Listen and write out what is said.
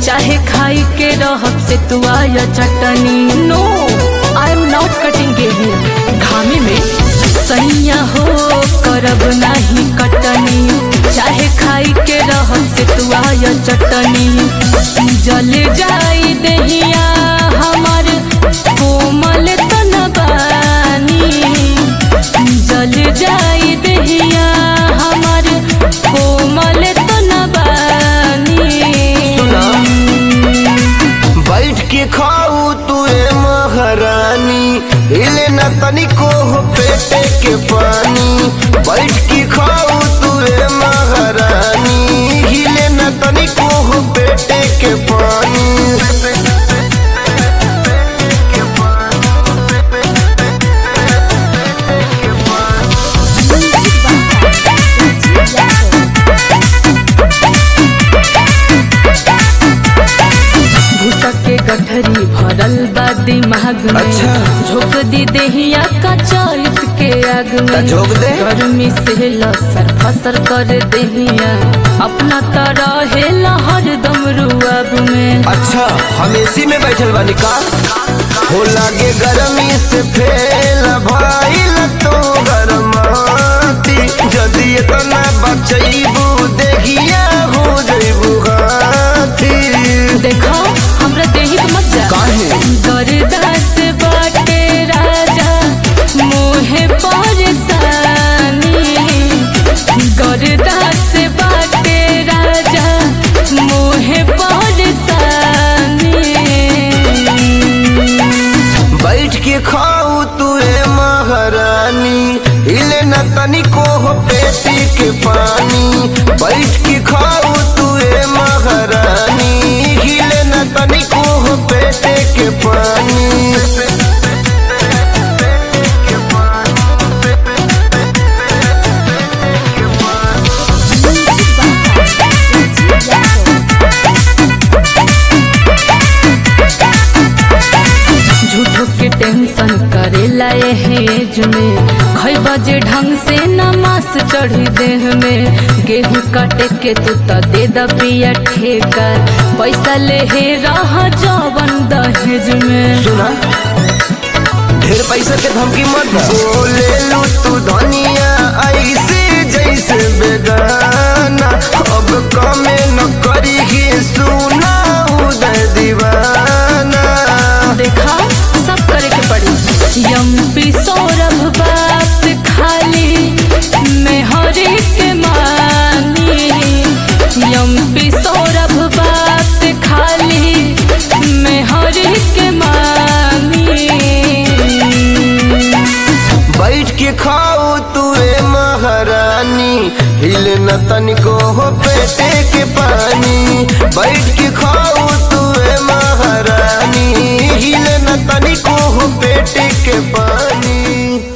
चाहे खाई के रहब से तू आया chutney no I am not cutting गेहूं घामे में सैया हो करब नाही कटनी चाहे खाई के रहब से तू आया चटनी जल जाई दहिया हमार कोमल तनबानी जल जाई दहिया हमार कोमल तनबानी बैठ के खाऊ तू ए महारानी हिले न तनिको हो पेटे के पानी बैठ के खाऊ तू ए महारानी हिले न तनिको हो पेटे के पानी भूसा के गठरी भरल बा दिमाग में अच्छा। झोंक दी देहिया का चैत के आग त में झोंक दे। गर्मी से लसर फसर कर देहिया अपना तरह हेला हरदम रुआब में अच्छा हम एसी में बैठल बानी का हो लागे गर्मी से फेल भाई तो गरमाती जदि इतना बचैबू देखिया हो जैबू हाथी देखो हमरा देही के मत जा काहे? दरदास बाटे राजा मोहे परेशानी गरदास बाटे राजा मोहे परेशानी बैठ के खाऊ तू ए महारानी हिले न तनिको हो पेटी के पानी बैठ के खाऊ तू ए महारानी हिले न तनिको हो पेटे के पानी झूठो के टेंशन करेला हेज में खई बजे ढंग से नमास चढ़ी देह में गेहूं काटे के तू त दे द पिया ठेका पैसा ले हे रह जवन दहेज में सुना ढेर पैसा के धमकी मत दे। बोले लू तू धनिया ऐसे जैसे बेगाना अब कमे न करी सुना उदय दीवाना देखा सब करे के पड़ी यम्पी सौरभ बात खाली मैं हरे के मानी यम्पी सौरभ बात खाली मैं हरे के मानी बैठ के खाओ तू ए महारानी हिले न तनिको हो पेटे के पानी बैठ के खाओ तू ए महारानी हिले न तनिको हो पेटे के पानी